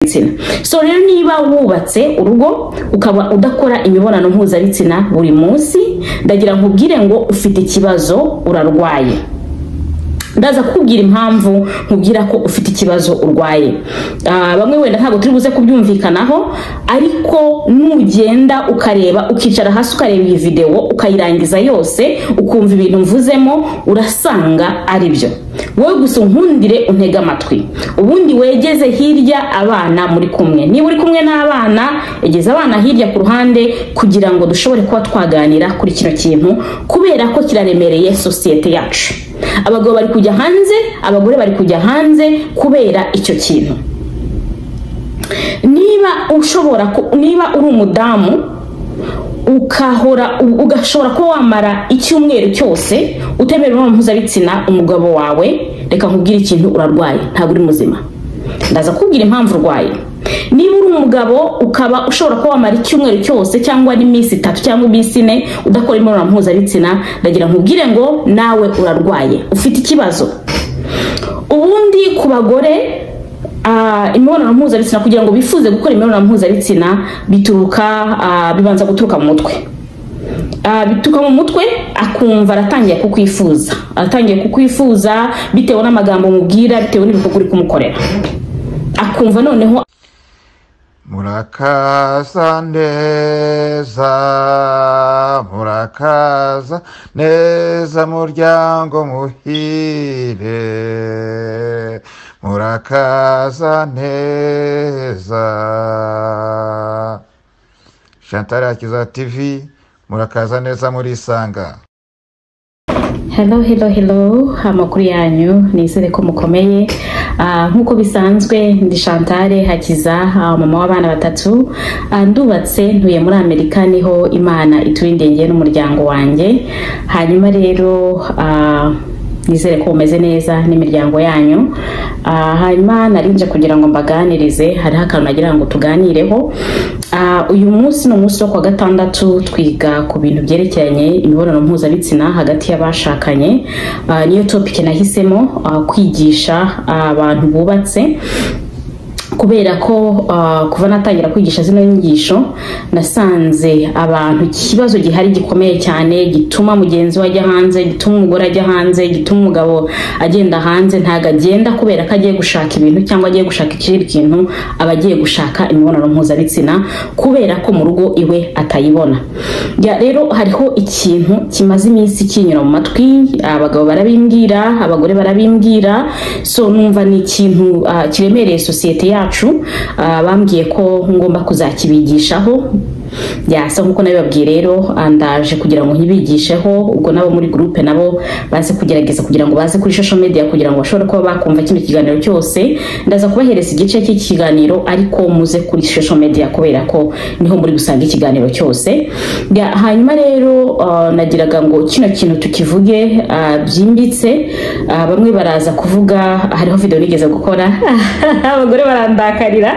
mpuzabitsina so rero niba wubatse urugo ukaba udakora imibonano mpuzabitsina buri munsi ndagira nkubwire ngo ufite ikibazo urarwaye ndaza kukubwira impamvu nkubwira ko ufite ikibazo urwaye bamwe wenda ntabwo turi buze kubyumvikanaho ariko nugenda ukareba ukicara hasi ukareba iyi videwo ukayirangiza yose ukumva ibintu mvuzemo urasanga ari byo wowe gusa unkundire untege amatwi ubundi wegeze hirya abana muri kumwe niba uri kumwe n'abana egeze abana hirya ku ruhande kugira ngo dushobore kuba twaganira kuri kino kintu kubera ko kiraremereye sosiyete yacu abagabo bari kujya hanze abagore bari kujya hanze kubera icyo kintu niba ushobora niba uri umudamu ukahora ugashobora kuba wamara icyumweru cyose utemera imibonano mpuzabitsina umugabo wawe reka nkubwire ikintu urarwaye ntabwo uri muzima ndaza kubwira impamvu urwaye niba uri umugabo ukaba ushobora kuba wamara icyumweru cyose cyangwa n'iminsi itatu cyangwa iminsi ine udakora imibonano mpuzabitsina ndagira nkubwire ngo nawe urarwaye ufite ikibazo ubundi ku bagore imibonano mpuzabitsina kugira ngo bifuze gukora imibonano mpuzabitsina bituruka bibanza guturuka mu mutwe bituruka mu mutwe akumva aratangiye kukwifuza aratangiye kukwifuza bitewe n'amagambo mubwira bitewe n'ibikorwa uri kumukorera akumva noneho murakaza neza murakaza neza muryango muhire murakaza neza shantara yakiza tv murakaza neza murisanga hello hello hello amakuru yanyu nizere ko mukomeye Ah, nk'uko bisanzwe ndi shantare hakiza ah, mama w'abana batatu Ah, ndubatse ntuye muri amerika niho imana ituwindengeye n'umuryango wanjye hanyuma rero ah, nizere ko mumeze neza n'imiryango yanyu Ah, hanyuma narinje kugira ngo mbaganirize hariho akantu nagira ngo tuganireho Ah, uyu munsi ni umunsi wo kuwa gatandatu twiga ku bintu byerekeranye imibonano mpuzabitsina hagati y'abashakanye Ah, niyo topike nahisemo ah, kwigisha ah, abantu bubatse kubera ko ah, kuva natangira kwigisha zino nyigisho nasanze abantu ikibazo gihari gikomeye cyane gituma mugenzi we ajya hanze gituma umugore ajya hanze gituma umugabo agenda hanze ntabwo agenda kubera ko agiye gushaka ibintu cyangwa agiye gushaka ikindi kintu aba agiye gushaka imibonano mpuzabitsina kubera ko mu rugo iwe atayibona Ya, rero hariho ikintu kimaze iminsi kinyura mu matwi abagabo barabimbwira abagore barabimbwira so numva ni ikintu ah, kiremereye sosiyete yacu Ah, bambwiye ko ngomba kuzakibigishaho yasa nk'uko nabibabwiye rero ah, ndaje kugira ngo nkibigisheho ubwo nabo muri gurupe nabo baze kugerageza kugira ngo baze kuri social media kugira ngo bashobore kuba bakumva kino kiganiro cyose ndaza kubahereza igice cy'ikiganiro ariko muze kuri social media kubera ko niho muri gusanga ikiganiro cyose Ya, hanyuma rero ah, nagiraga ngo kino kintu tukivuge ah, byimbitse Ah, bamwe baraza kuvuga hariho video nigeze gukora abagore barandakarira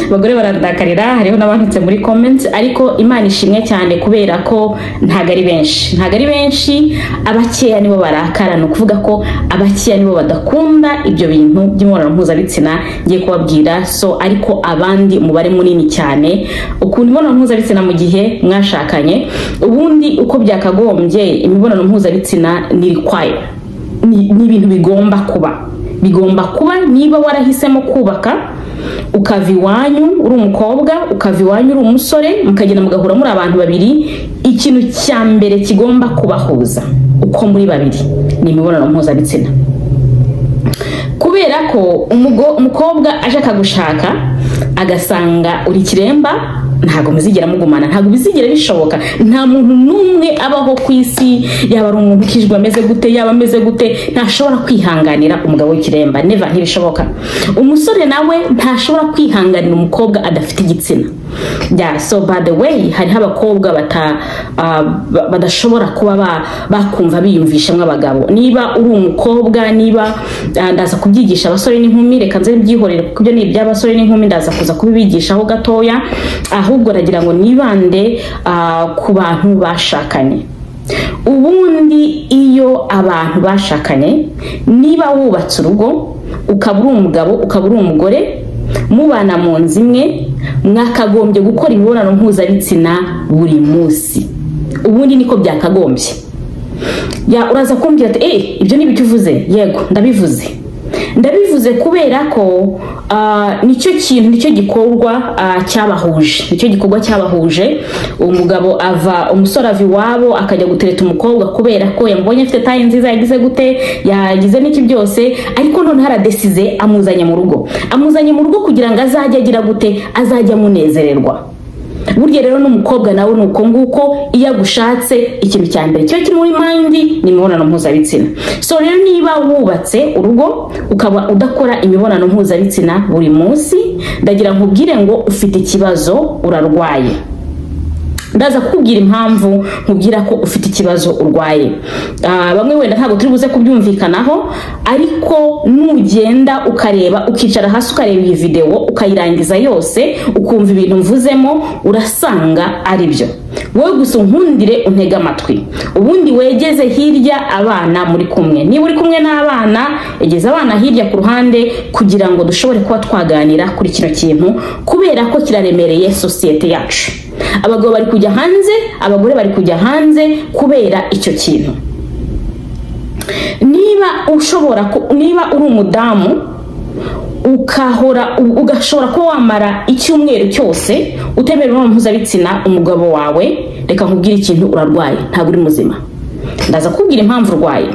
abagore barandakarira hariho n'abanditse muri comments ariko imana ishimwe cyane kubera ko ntabwo ari benshi ntabwo ari benshi abakeya nibo barakara ni ukuvuga ko abakeya nibo badakunda ibyo bintu by'imibonano mpuzabitsina ngiye kubabwira so ariko abandi umubare munini cyane ukuntu imibonano mpuzabitsina mu gihe mwashakanye ubundi uko byakagombye imibonano mpuzabitsina ni require ni ni ibintu bigomba kuba bigomba kuba niba warahisemo kubaka ukava iwanyu uri umukobwa ukava iwanyu uri umusore mukagenda mugahura muri abantu babiri ikintu cya mbere kigomba kubahuza uko muri babiri ni imibonano mpuzabitsina kubera ko umugo- umukobwa aje akagushaka agasanga uri kiremba ntabwo muzigera mugumana ntabwo bizigera bishoboka nta muntu n'umwe abaho ku isi yaba ari umuntu ukijwe ameze gute yaba ameze gute ntashobora kwihanganira umugabo w'ikiremba neva ntibishoboka umusore nawe ntashobora kwihanganira umukobwa adafite igitsina yeah, so by the way hariho abakobwa bata, ah, ba- badashobora kuba ba- bakumva biyumvisha nk'abagabo niba uri umukobwa niba ah, ndaza kubyigisha abasore n'inkumi reka nze mbyihorere kuko ibyo ni iby'abasore n'inkumi ndaza kuza kubibigishaho gatoya ahubwo nagira ngo nibande ah, ku bantu bashakanye ubundi iyo abantu bashakanye niba wubatse urugo ukaba uri umugabo ukaba uri umugore mubana mu nzu imwe mwakagombye gukora imibonano mpuzabitsina buri munsi ubundi niko byakagombye ya uraza kumbwira ati eee ibyo ni ibyo uvuze yego ndabivuze ndabivuze kubera ko ah, nicyo kintu nicyo gikorwa ah, cyabahuje nicyo gikorwa cyabahuje umugabo ava umusore ava iwabo akajya gutereta umukobwa kubera ko yamubonye afite taye nziza yagize gute yagize n'iki byose ariko noneho aradesize amuzanye mu rugo amuzanye mu rugo kugira ngo azajye agira gute azajye amunezererwa burya rero n'umukobwa nawe ni uko nguko iyo agushatse ikintu cya mbere kiba kiri muri mandi ni imibonano mpuzabitsina so rero niba wubatse urugo ukaba udakora imibonano mpuzabitsina buri munsi ndagira nkubwire ngo ufite ikibazo urarwaye ndaza kukubwira impamvu nkubwira ko ufite ikibazo urwaye Ah, bamwe wenda ntabwo turi buze kubyumvikanaho ariko nugenda ukareba ukicara hasi ukareba iyi videwo ukayirangiza yose ukumva ibintu mvuzemo urasanga ari byo wowe gusa unkundire untege amatwi ubundi wegeze hirya abana muri kumwe niba uri kumwe n'abana egeze abana hirya ku ruhande kugira ngo dushobore kuba twaganira kuri kino kintu kubera ko kiraremereye sosiyete yacu abagabo bari kujya hanze abagore bari kujya hanze kubera icyo kintu niba ushobora ku- niba uri umudamu ukahora u- ugashobora kuba wamara icyumweru cyose utemera imibonano mpuzabitsina umugabo wawe reka nkubwire ikintu urarwaye ntabwo uri muzima ndaza kukubwira impamvu urwaye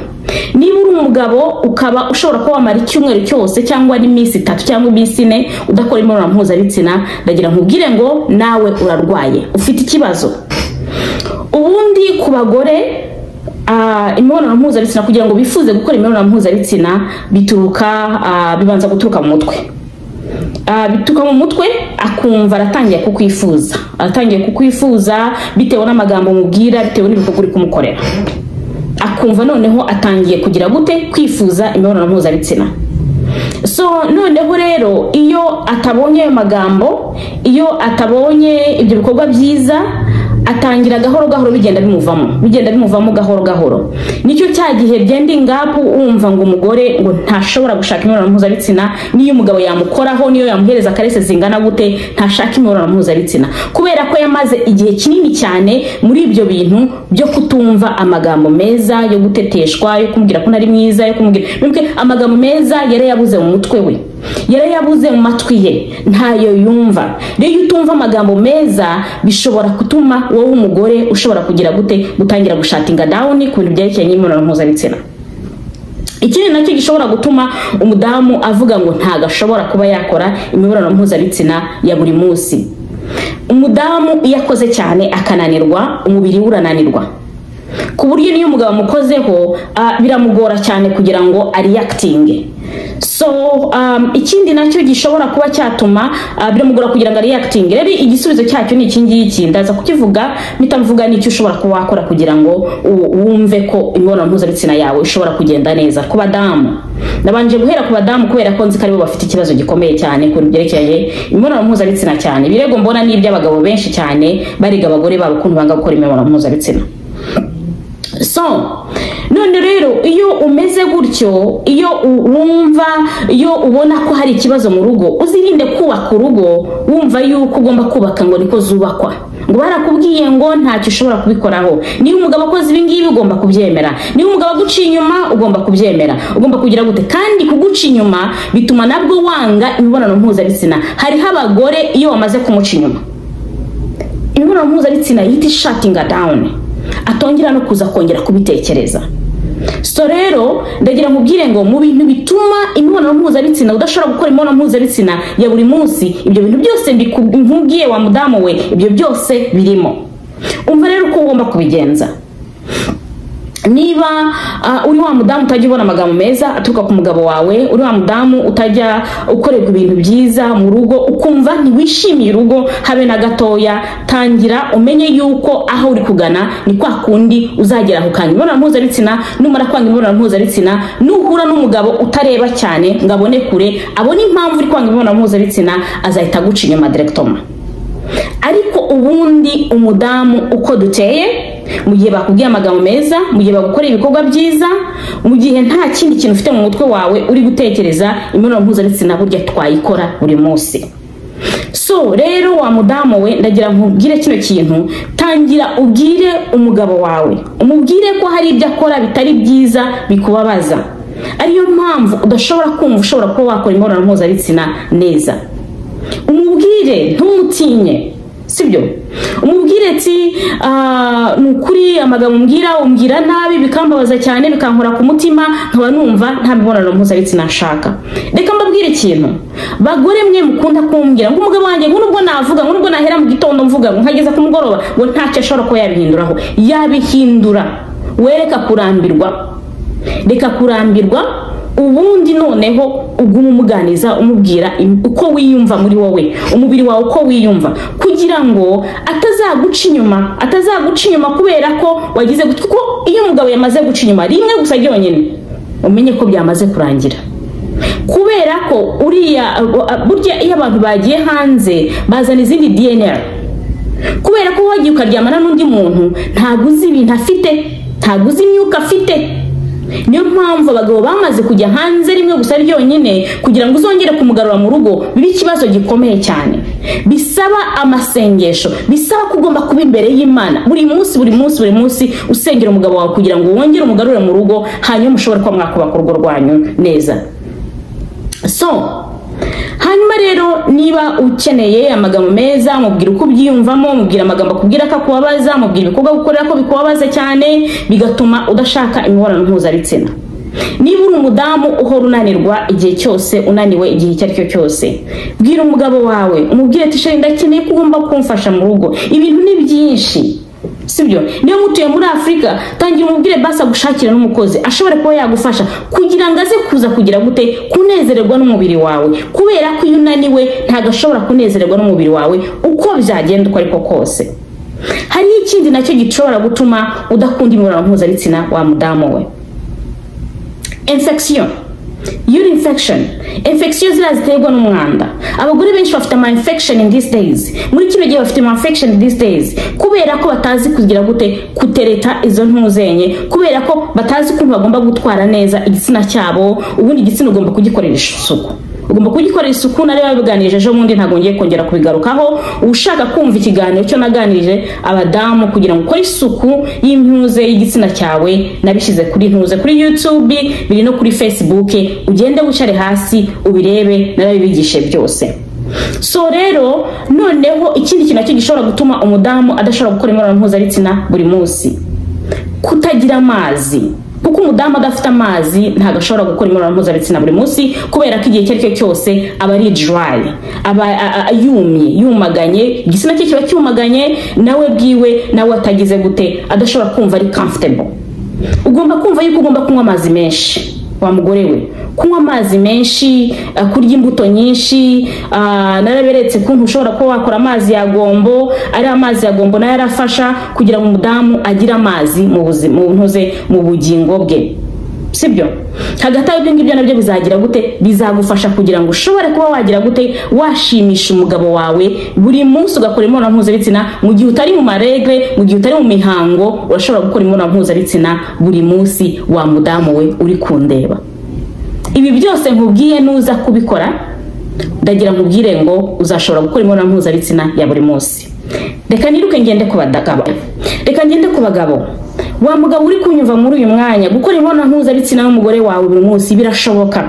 niba uri umugabo ukaba ushobora kuba wamara icyumweru cyose cyangwa n'iminsi itatu cyangwa iminsi ine udakora imibonano mpuzabitsina ndagira nkubwire ngo nawe urarwaye ufite ikibazo ubundi ku bagore ah, imibonano mpuzabitsina kugira ngo bifuze gukora imibonano mpuzabitsina bituruka ah, bibanza guturuka mu mutwe Ah, bituruka mu mutwe akumva aratangiye kukwifuza aratangiye kukwifuza bitewe n'amagambo mubwira bitewe n'ibikorwa uri kumukorera akumva noneho atangiye kugira gute kwifuza imibonano mpuzabitsina so noneho rero iyo atabonye ayo magambo iyo atabonye ibyo bikorwa byiza atangira gahoro gahoro bigenda bimuvamo bigenda bimuvamo gahoro gahoro nicyo cya gihe byenda ingapu wumva ngo umugore ngo ntashobora gushaka imibonano mpuzabitsina n'iyo umugabo yamukoraho niyo yamuhereza akarese zingana gute ntashaka imibonano mpuzabitsina kubera ko yamaze igihe kinini cyane muri ibyo bintu byo kutumva amagambo meza yo guteteshwa yo kumubwira ko ntari mwiza yo kumubwira mwibuke amagambo meza yari yabuze mu mutwe we yari yabuze mu matwi ye ntayo yumva rero iyo utumva amagambo meza bishobora gutuma wowe umugore ushobora kugira gute gutangira gushatinga dawuni ku bintu byerekeye n'imibonano mpuzabitsina ikindi nacyo gishobora gutuma umudamu avuga ngo ntago ashobora kuba yakora imibonano mpuzabitsina ya buri munsi umudamu iyo akoze cyane akananirwa umubiri we urananirwa ku buryo niyo umugabo amukozeho ah, biramugora cyane kugira ngo ariyakitinge so um, ikindi nacyo gishobora kuba cyatuma ah, biramugora kugira ngo ariyakitinge rero igisubizo cyacyo ni iki ngiki ndaza kukivuga mpita mvuga n'icyo ushobora kuba wakora kugira ngo u- wumve ko imibonano mpuzabitsina yawe ishobora kugenda neza ku badamu nabanje guhera ku badamu kubera ko nzi ko aribo bafite ikibazo gikomeye cyane ku bintu byerekeye imibonano mpuzabitsina cyane ibirego mbona ni iby'abagabo benshi cyane bariga abagore babo ukuntu banga gukora imibonano mpuzabitsina so none rero iyo umeze gutyo iyo u- wumva iyo ubona ko hari ikibazo mu rugo uzirinde kubaka urugo wumva yuko ugomba kubaka ngo niko zubakwa ngo barakubwiye ngo ntacyo ushobora kubikoraho niba umugabo akoze ibi ngibi ugomba kubyemera niba umugabo aguciye inyuma ugomba kubyemera ugomba kugira gute kandi kuguca inyuma bituma nabwo wanga imibonano mpuzabitsina hariho abagore iyo wamaze kumuca inyuma imibonano mpuzabitsina yita ishatinga dawuni atongera no kuza kongera kubitekereza so rero ndagira nkubwire ngo mu bintu bituma imibonano mpuzabitsina udashobora gukora imibonano mpuzabitsina ya buri munsi ibyo bintu byose mbiku- nkubwiye wa mudamu we ibyo byose birimo umva rero uko ugomba kubigenza niba ah, uri wa mudamu utajya ubona amagambo meza aturuka ku mugabo wawe uri wa mudamu utajya ukorerwa ibintu byiza mu rugo ukumva ntiwishimiye urugo habe na gatoya tangira umenye yuko aho uri kugana ni kwa kundi uzagera ukanga imibonano mpuzabitsina numara kwanga imibonano mpuzabitsina nuhura n'umugabo utareba cyane ngo abone kure abone impamvu uri kwanga imibonano mpuzabitsina azahita aguca inyuma direkitoma ariko ubundi umudamu uko duteye mu gihe bakubwiye amagambo meza mu gihe bagukora ibikorwa byiza mu gihe nta kindi kintu ufite mu mutwe wawe uri gutekereza imibonano mpuzabitsina burya twayikora buri munsi so rero wa mudamu we ndagira nkubwire kino kintu tangira ubwire umugabo wawe umubwire ko hari ibyo akora bitari byiza bikubabaza ariyo mpamvu udashobora kumva ushobora kuba wakora imibonano mpuzabitsina neza umubwire ntumutinye sibyo umubwire ati "Ah, ni ukuri amagambo umbwira umbwira nabi bikambabaza cyane bikankora ku mutima nkaba numva nta mibonano mpuzabitsina nshaka reka mbabwire ikintu bagore mwe mukunda kumbwira ngo umugabo wanjye ngo nubwo navuga ngo nubwo nahera mu gitondo mvuga ngo nkageza ku mugoroba ngo ntacyo ashobora kuba yabihinduraho yabihindura wereka kurambirwa reka kurambirwa ubundi noneho ugume umuganiza umubwira im- uko wiyumva muri wowe umubiri wawe uko wiyumva kugira ngo atazaguca inyuma atazaguca inyuma kubera ko wagize gutya kuko iyo umugabo yamaze guca inyuma rimwe gusa ryonyine umenye ko byamaze kurangira kubera ko uriya burya iyo abantu bagiye hanze bazana izindi dnr kubera ko wagiye ukaryamana n'undi muntu ntabwo uzi ibintu afite ntabwo uzi imyuka afite niyo mpamvu abagabo bamaze kujya hanze rimwe gusa ryonyine kugira ngo uzongere kumugarura mu rugo bibe ikibazo gikomeye cyane bisaba amasengesho bisaba ko ugomba kuba imbere y'imana buri munsi buri munsi buri munsi usengera umugabo wawe kugira ngo wongere umugarure mu rugo hanyuma ushobore kuba mwakubaka urugo rwanyu neza so hanyuma rero niba ukeneye amagambo meza mubwira uko ubyiyumvamo mubwira amagambo akubwira ko akubabaza mubwira ibikorwa gukorera ko bikubabaza cyane bigatuma udashaka imibonano mpuzabitsina niba uri umudamu uhora unanirwa igihe cyose unaniwe igihe icyo ari cyo cyose bwira umugabo wawe umubwire ati shari ndakeneye ko ugomba kumfasha mu rugo ibintu ni byinshi sibyo niyo mutuye muri afurika tangira umubwire basi agushakira n'umukozi ashobora kuba yagufasha kugira ngo aze kuza kugira gute kunezererwa n'umubiri wawe kubera ko iyo unaniwe ntabwo ashobora kunezererwa n'umubiri wawe uko byagenda uko ariko kose hari ikindi nacyo gishobora gutuma udakunda imibonano mpuzabitsina wa mudamu we infection urine infection infection ziriya ziterwa n'umwanda abagore benshi bafite ama infection in these days muri kino gihe bafite ama infection in these days kubera ko batazi kugira gute kutereta izo ntuzenye kubera ko batazi ukuntu bagomba gutwara neza igitsina cyabo ubundi igitsina ugomba kugikorera isuku ugomba kugikorera isuku nari babiganirije ejo bundi ntabwo ngiye kongera kubigarukaho ushaka kumva ikiganiro cyo naganirije abadamu kugira ngo ukore isuku y'impuze y'igitsina cyawe nabishyize kuri ntuze kuri youtube biri no kuri facebook ugende wicare hasi ubirebe narabibigishe byose so rero noneho ikindi kintu nacyo gishobora gutuma umudamu adashobora gukora imibonano mpuzabitsina buri munsi kutagira amazi kuko umudamu adafite amazi ntabwo ashobora gukora imibonano mpuzabitsina buri munsi kubera ko igihe icyo ari cyo cyose aba ari dry aba a- a- yumye yumaganye igitsina cye kiba cyumaganye nawe bwiwe nawe atagize gute adashobora kumva ari comfortable ugomba kumva yuko ugomba kunywa amazi menshi wa mugore we kunywa amazi menshi ah, kurya imbuto nyinshi ah, naraberetse ukuntu ushobora kuba wakora amazi ya gombo ari amazi ya gombo nayo arafasha kugira ngo umudamu agire amazi mu buzima mu ntuze mu bugingo bwe sibyo hagati aho ibyo ngibyo nabyo bizagira gute bizagufasha kugira ngo ushobore kuba wagira gute washimisha umugabo wawe buri munsi ugakora imibonano mpuzabitsina mu gihe utari mu maregre mu gihe utari mu mihango urashobora gukora imibonano mpuzabitsina buri munsi wa mudamu we uri kundeba ibi byose nkubwiye nuza kubikora ndagira nkubwire ngo uzashobora gukora imibonano mpuzabitsina ya buri munsi reka niruke ngende ku bagabo reka ngende ku bagabo wa mugabo uri kunyumva muri uyu mwanya gukora imibonano mpuzabitsina n'umugore wawe buri munsi birashoboka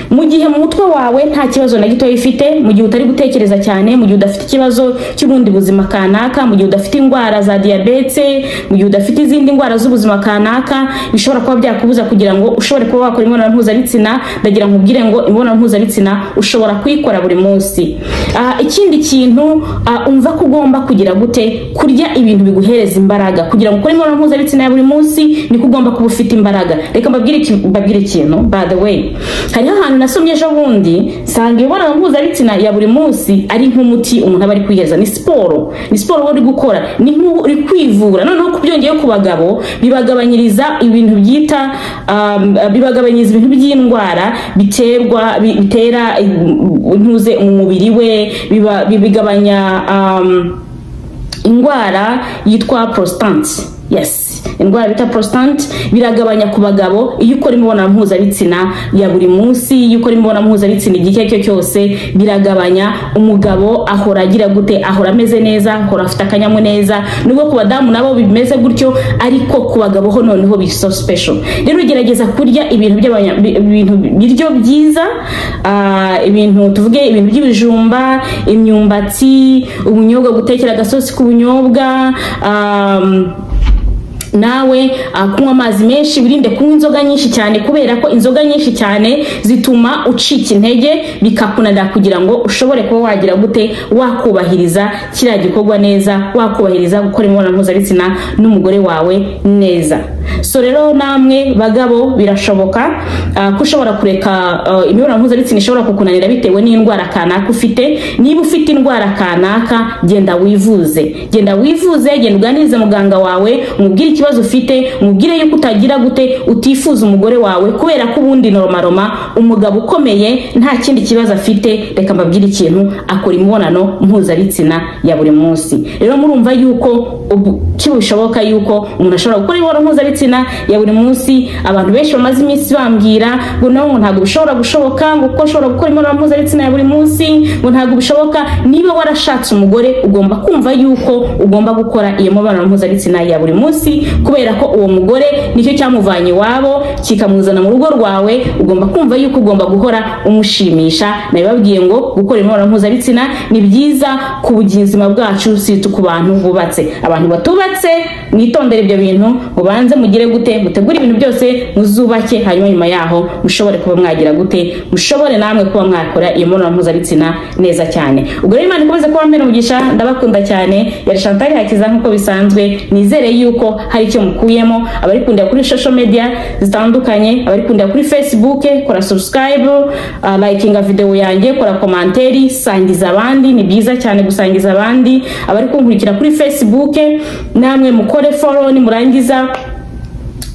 mu gihe mu mutwe wawe nta kibazo na gitoya ufite mu gihe utari gutekereza cyane mu gihe udafite ikibazo cy'ubundi buzima kanaka mu gihe udafite indwara za diyabete mu gihe udafite izindi ndwara z'ubuzima kanaka bishobora kuba byakubuza kugira ngo ushobore kuba wakora imibonano mpuzabitsina ndagira ngo ubwire ngo imibonano mpuzabitsina ushobora kuyikora buri munsi Ah, ikindi kintu ah, umva ko ugomba kugira gute kurya ibintu biguhereza imbaraga kugira ngo ukore imibonano mpuzabitsina ya buri munsi niko ugomba kuba ufite imbaraga reka mbabwire iki- mbabwire ikintu by the way hariho ahantu nasomye ejo bundi nsanga imibonano mpuzabitsina ya buri munsi ari nk'umuti umuntu aba ari kwiheza ni siporo ni siporo uba uri gukora ni nk'ubu uri kwivura noneho ku byongeyeho ku bagabo bibagabanyiriza ibintu byita um, bibagabanyiriza ibintu by'indwara biterwa bi- bitera mm, ntuze umubiri we biba- bigabanya um, indwara yitwa prostate yes indwara bita prostate biragabanya ku bagabo iyo ukora imibonano mpuzabitsina ya buri munsi iyo ukora imibonano mpuzabitsina igihe icyo ari cyo cyose biragabanya umugabo ahora agira gute ahora ameze neza ahora afite akanyamuneza nubwo ku badamu nabo bimeze gutyo ariko ku bagabo ho noneho biri so special rero gerageza kurya ibintu by'abanya- bi- ibintu biryo byiza ah, ibintu tuvuge ibintu by'ibijumba imyumbati ubunyobwa gutekera agasosi k'ubunyobwa um, nawe ah, kunywa amazi menshi wirinde kunywa inzoga nyinshi cyane kubera ko inzoga nyinshi cyane zituma ucika intege bikakunanira kugira ngo ushobore kuba wagira gute wakubahiriza kiriya gikorwa neza wakubahiriza gukora imibonano mpuzabitsina n'umugore wawe neza so rero namwe bagabo birashoboka ah, ko ushobora kureka ah, imibonano mpuzabitsina ishobora kukunanira bitewe n'indwara kanaka ufite niba ufite indwara kanaka genda wivuze genda wivuze genda uganirize muganga wawe umubwire ikibazo ufite umubwire yuko utagira gute utifuza umugore wawe kubera ko ubundi normaroma umugabo ukomeye nta kindi kibazo afite reka mbabwire ikintu akora imibonano mpuzabitsina ya buri munsi rero murumva yuko ubu kibishoboka yuko umuntu ashobora gukora imibonano mpuzabitsina ya buri munsi abantu benshi bamaze iminsi bambwira ngo nabo ngo ntabwo bishobora gushoboka ngo kuko ashobora gukora imibonano mpuzabitsina ya buri munsi ngo ntabwo bishoboka niba warashatse umugore ugomba kumva yuko ugomba gukora iyo mibonano mpuzabitsina ya buri munsi kubera ko uwo mugore nicyo cyamuvanye iwabo kikamuzana mu rugo rwawe ugomba kumva yuko ugomba guhora umushimisha nabibabwiye ngo gukora imibonano mpuzabitsina ni byiza ku buzima bwacu si tu ku bantu bubatse abantu batubatse mwitondere ibyo bintu mubanze mugire gute mutegure ibintu byose muzubake hanyuma nyuma yaho mushobore kuba mwagira gute mushobore namwe kuba mwakora iyo mibonano mpuzabitsina neza cyane ubwo rero imana ikomeze kuba mbere umugisha ndabakunda cyane yari shantari hakiza nk'uko bisanzwe nizere yuko hari icyo mukuyemo abarikundira kuri social media zitandukanye abarikundira kuri facebook kora subscribe uh, likinga video yanjye kora komanteri sangiza abandi ni byiza cyane gusangiza abandi abari kunkurikira kuri facebook namwe mukore follow nimurangiza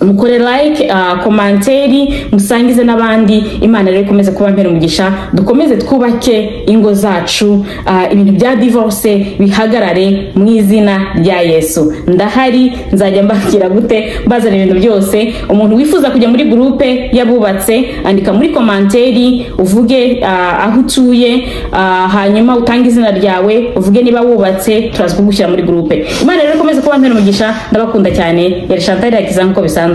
mukore like uh, komanteri musangize n'abandi imana rero ikomeze kuba mpera umugisha dukomeze twubake ingo zacu uh, ibintu bya divorce bihagarare mu izina rya yesu ndahari nzajya mbakira gute mbazana ibintu byose umuntu wifuza kujya muri gurupe y'abubatse andika muri komanteri uvuge uh, aho utuye uh, hanyuma utange izina ryawe uvuge niba wubatse turaza kugushyira muri gurupe imana rero ikomeze kuba mpera umugisha ndabakunda cyane yari shantari yakiza nk'uko bisanzwe